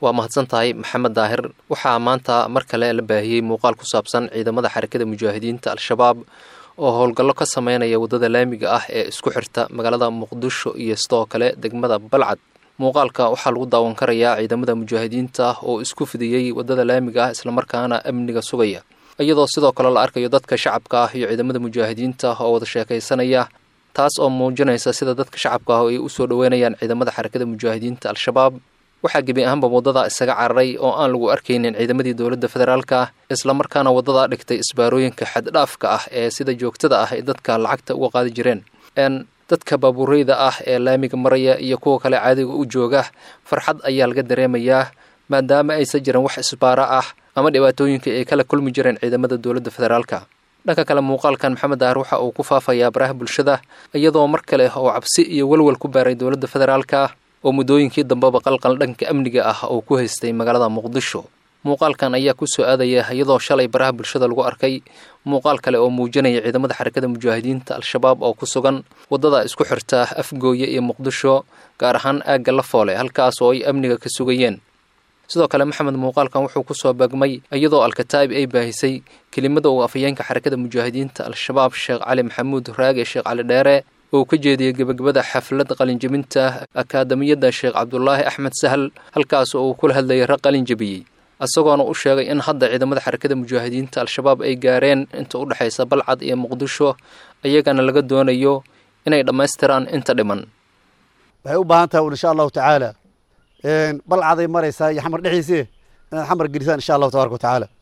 waa mahadsan tahay maxamed daahir waxaa maanta mar kale la baahiyey muuqaal ku saabsan ciidamada xarakada mujaahidiinta al-shabaab oo howlgallo ka sameynaya waddada laamiga ah ee isku xirta magaalada muqdisho iyo sidoo kale degmada balcad muuqaalka waxaa lagu daawan karayaa ciidamada mujaahidiinta oo isku fidiyey waddada laamiga ah islamarkaana amniga sugaya iyadoo sidoo kale la arkayo dadka shacabka ah iyo ciidamada mujaahidiinta oo wada sheekaysanaya taas oo muujinaysa sida dadka shacabka ah ay usoo dhoweynayaan ciidamada xarakada mujaahidiinta al-shabaab waxaa gebi ahaanba waddada isaga cararay oo aan lagu arkaynin ciidamadii dowladda federaalka ah islamarkaana waddadaa dhigtay isbaarooyinka xaddhaafka ah ee sida joogtada ah ay dadka lacagta uga qaadi jireen dadka baabuureyda ah ee laamiga maraya iyo kuwa kale caadiga u jooga farxad ayaa laga dareemayaa maadaama aysan jiran wax isbaara ah ama dhibaatooyinka ay kala kulmi jireen ciidamada dowladda federaalka dhanka kale muuqaalkan maxamed daahir waxa uu ku faafayaa baraha bulshada iyadoo mar kale oo cabsi iyo welwel ku baaray dowladda federaalka oo muddooyinkii dambeba qalqal dhanka amniga ah oo ku haystay magaalada muqdisho muuqaalkan ayaa ku soo aadaya iyadoo shalay baraha bulshada lagu arkay muuqaal kale oo muujinaya ciidamada xarakada mujaahidiinta al-shabaab oo ku sugan waddada isku xirta afgooye iyo muqdisho gaar ahaan aagga lafoole halkaas oo ay amniga ka sugayeen sidoo kale maxamed muuqaalkan wuxuu ku soo baagmay iyadoo alkataa'ib ay baahisay kelimada uu afhayeenka xarakada mujaahidiinta al-shabaab sheekh cali maxamuud raage sheekh cali dheere oo ka jeediyey gebagabada xaflad qalinjebinta akaadamiyadda sheekh cabdulaahi axmed sahal halkaas oo uu kula hadlayay rag qalinjebiyey isagoona u sheegay in hadda ciidamada xarakada mujaahidiinta al-shabaab ay gaareen inta u dhexaysa balcad iyo muqdisho iyagana laga doonayo inay dhammaystiraan inta dhiman waxay u baahan tahay insha allahu tacaala balcaday maraysaa iyo xamar dhexdiisii inaad xamar gelisaan insha allahu tabaraka watacaala